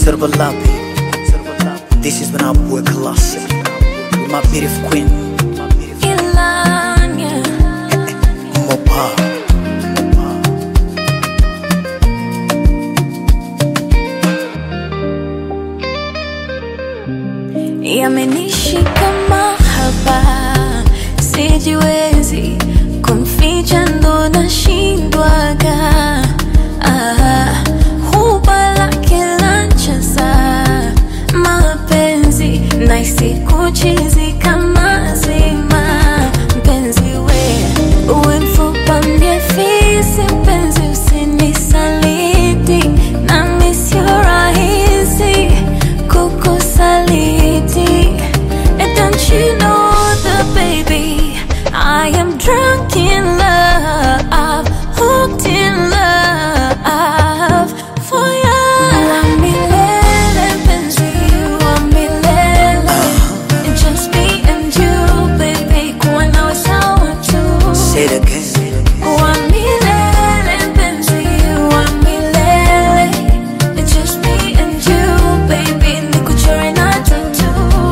Serba Lapi. This is when I work classic. With my beautiful queen, Ilanya Mopa. yamenishika mahaba, sijiwezi kumficha, ndo nashindwaga. Ah, huba lake lancheza mapenzi naisi kuchizi kama zima mpenzi we uwe mfupa mie fisi mpenzi usinisaliti nami sio rahisi kukusaliti And don't you know the baby I am drunk in love hooked in love for you wa milele mpenzi wa milele just me and you baby kuwa nawe sawa tu Say it again. wa milele mpenzi wa milele It's just me and you baby nikuchore na tattoo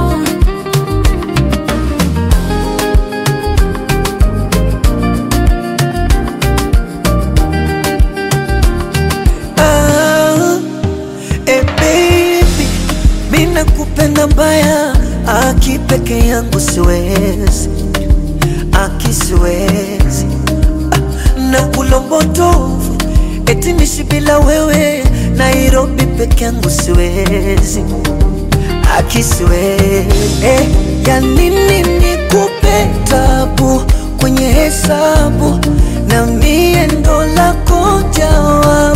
Ah, eh baby, mi nakupenda mbaya, aki peke yangu siwezi, aki siwezi ah, na ulombotovu eti nishi bila wewe, Nairobi peke yangu siwezi, aki siwezi eh, ya nini nikupe tabu kwenye hesabu na mie ndo lako jawabu